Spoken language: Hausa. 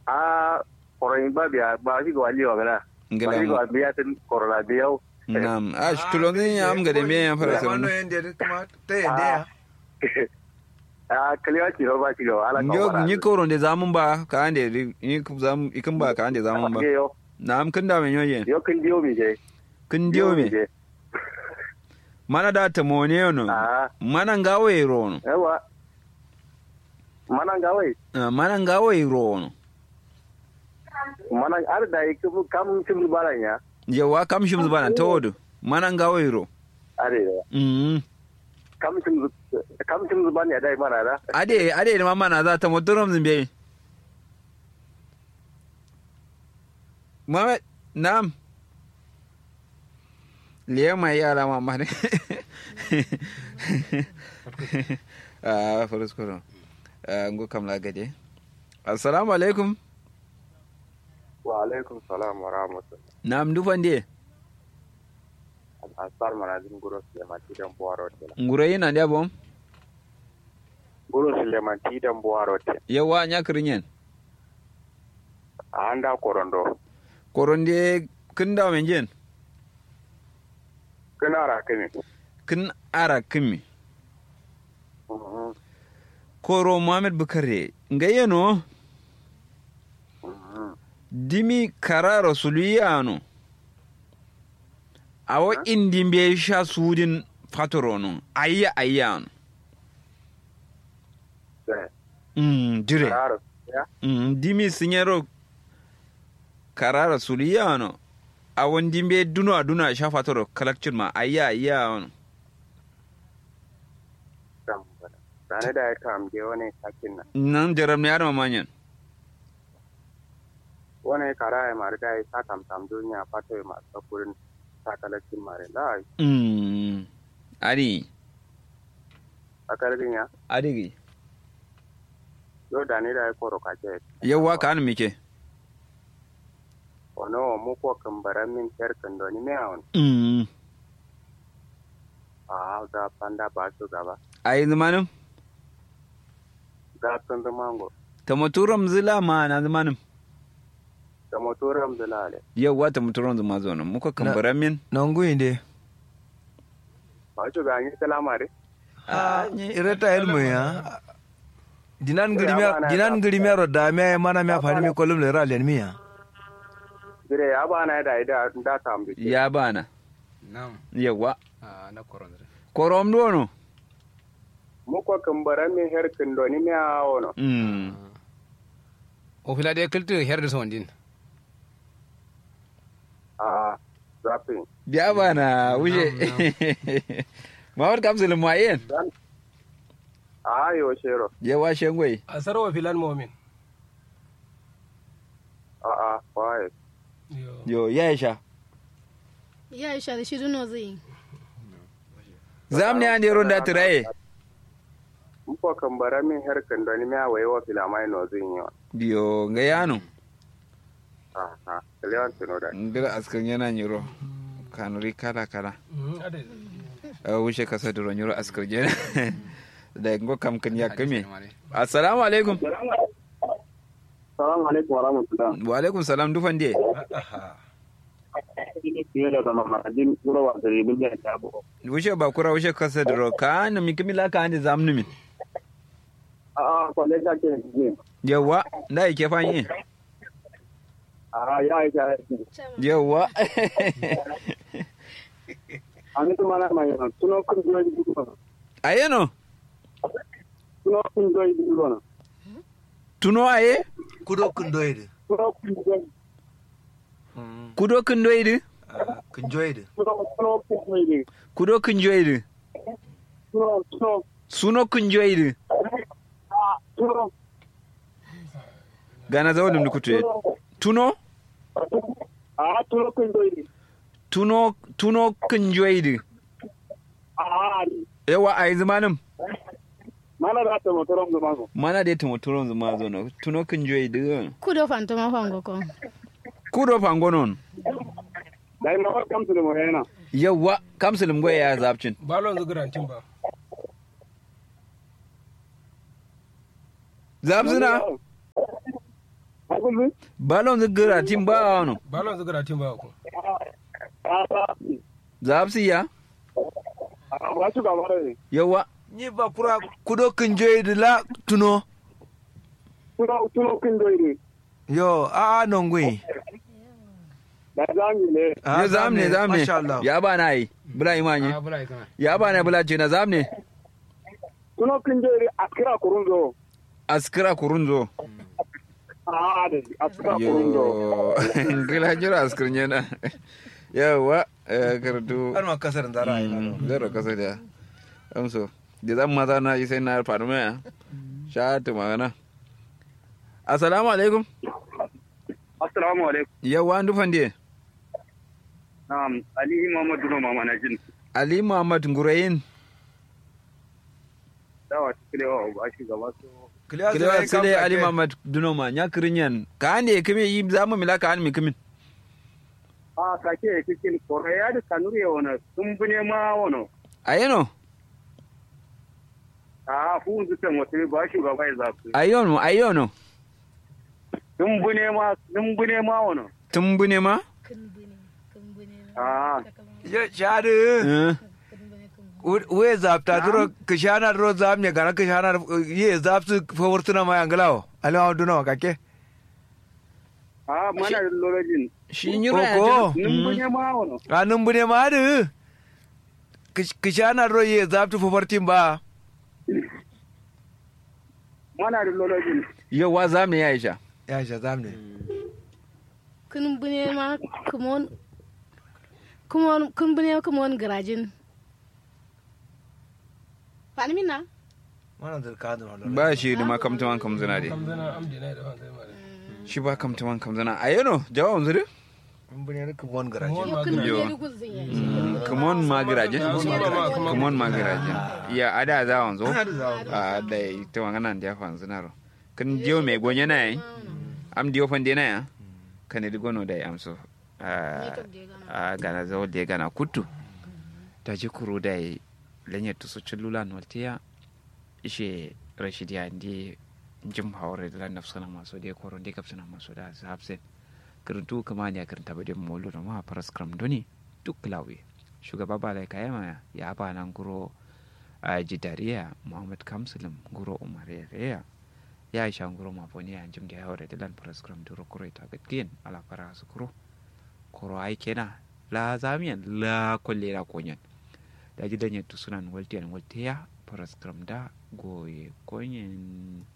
a koron ba biya ba shi ga wali wa gana ba ngala shi mo ga biya tin korona biya nam a tulongin ya am gade me ya fara Wano sanu yende kuma ta yende ya. a kaliwa ci ba shi ga ala yo ni koron de zamun ba ka ande ri- ni ku zam ikin ba ka ande zamun ba yo nam kin da men yoyen yo kin diyo mi je kin diyo me je mana da ta mone yono a mana ngawo e rono yawa manan gawai Ah, mana ngawo e rono manan ar da yake kam cin baran ya yawa kam shim zubana tawodo mana ngawo e ro are mm kam cin kam cin zuban ya dai mana da ade ade ma mana za ta motorom zimbe Muhammad nam liya mai yara ma ma ne ah farus koro ah ngo kam la gade assalamu alaikum wa alaikum salam wa rahmatullah nam dufan de asar mana din guro Suleiman tidan buwaro te ngure yana da bom guro Suleiman tidan buwaro te yawa nya kirinyen a anda korondo koron de kin da men jen kana ra kini kin ara kimi koro muhammad bukare nga yeno dimi kara rasuliyano awo indi mbe sha sudin fatorono ayya ayyano mm dire Claro. Ya. mm dimi sinyero kara rasuliyano awon dimbe duno aduna sha fatoro kalakcin ma ayya ayyano Tane da ya kam je wani sakin nan. nan jaram ne yar mamanyan Wani kara ya mari da ya sa tam tam duniya fato ya masu sakurin sakalakin mari. Da mm ari sakalin ya. adigi Yo da ne da ya koro kace. yawwa ka hannu mike Ono mu ko kambaran min kerkan doni me awon. mm A da panda ba su gaba. a yi zamanin Ga tun da mango. ta muturam zila ma na zamanin Da motoram da lale. yawwa ta muturam zama zo nan muka kambara min Nangu inde. Ba su ga yi salama de. Ah, ireta ilmu ya. Dinan grimia dinan grimia ro da me mana me fani me kolum le ra len mi ya. Dire ya ba na da da da tam bi. ya bana Nam. yawwa Ah, na korondre. korom dono Mu ko kambaran min herkan doni me awon. mm O fila de kultu herde son din. A zafin. ya bana wuce mawar kamsulin ma'ayin A yo shero. yawa shengwai a sarwa filan momin A a kwaye. yo ya sha ya isha da shi duno zai zam ne an yaro da tiraye Mu ko kambaran min herkan doni me awaye wa filamai no zin yi. yo ga yano A a. Kalewan tuno da. ngira askan yana nyiro kanuri kala kala a wuce kasa da nyiro askar jena da ngo kam kan ya kame assalamu alaikum Salamu alaikum wa rahmatullah. wa alaikum salam dufan de Fiye da zama ma'ajin gurawa da ribin da ta bu. wuce ba kura wuce kasa da ro ka na mi kimila ka ande zamnu min A a kwalle ta ke ne. yawa da yake fanyi A ya yi ta yi. yawa An yi mana mai yana tuno kun zuwa yi duk wani. ayeno Tuno kun zuwa yi duk wani. tuno aye Kudo kundoide. Tuno kun zuwa yi. kudo kin doidi Kunjoide. Tuno tuno kun zuwa yi. kudo kin joidi Tuno tuno. suno kin joidi A tuno. gana zawalin kutu tuno A tuno kun zuwa yi. tuno tuno kin joidi A yawa ai zamanin mana da ta motoron da mako. mana da ta motoron zuma zo no tuno kin joidi kudo fantoma fango ko kudo fangonon Da yi mawar kamsu da mu yana. yawa kamsulum goya ya zabcin balon zugurantin ba zabzina kullu balon zigara tim ba wano balon zugara tin ba ku zapsi ya ba su ga mare yawa ni ba kura kudo kinjoyi da la tuno tuno tuno kin doire yo a a non gwi da zami ne ya zamne zamne masha Allah ya ba na yi bula imanye a bula kana ya ba na bula ce na zamne tuno kin doire akira kurunzo askira kurunzo a da akira kurunzo yo gila jira askirin yana yawa eh, karatu har ma kasar da ra'ayi na zero kasa da amso da zan maza na yi sai na faru mai sha ta magana assalamu alaikum assalamu alaikum yawa an dufan diye na'am ali muhammad duno mama na jin ali muhammad ngurayin dawa tikile wa ba shi gaba so kilewa sile ali muhammad dunoma nya kirinyan ka ande kime yi zamu mila ka an mi kimin a kake kikin koreya da kanuri ya wona sun bune ma wono ayeno a fu zu kan wata ba shi gaba ya zafi ayono ayono sun bune ma sun bune ma wono tumbune ma a ya shadu Eh, we zapta duro kishana duro zam ne gara kishana ye zapsu favortuna ma yangalawo alama duna kake a mana da lolojin shi nyura ya Koko. jira. sun bune ma wono anun bune ma adu kishana duro ye zaptu favortin ba mana da lolojin yawa zamu ya isha ya sha zam ne kun bune ma kumon kumon kun bune kumon garajin fani minna wannan da ka da ba shi da ma kamtaman kamzana dai kam zana amdi na da ban sai mare shi ba kamtaman kamzana ayeno jawabin zuri mun bune ka bon garaje Mon yo kun Yo. bune ku zin yayi kumon magiraje Kumon kumon magiraje ya ada za wanzo a da ita wangana da ya fanzu naro kan jiyo mai gonye na yi am diyo fande na ya kan di gono da ya amso a a gana zawo da ya gana kutu ta ji kuro da ya lanye to so chulula noltiya ishe rashid ya ndi jim hawre da nafsana maso da koro da kapsana maso da sabsen kirintu kama ne kirinta ba da molo da ma paras kram doni duk lawe shugaba ba lai kayama ya ba nan guro a jidariya muhammad kamsulum guro umar ya ya sha guro mafoni ya jim da hawre da lan paras kram duro kuro ita gatkiyen ala para su kuro koro ai kena la zamiyan la kolle la konyan da ji danye tu sunan waltiyan waltiya paras kram da goye konyen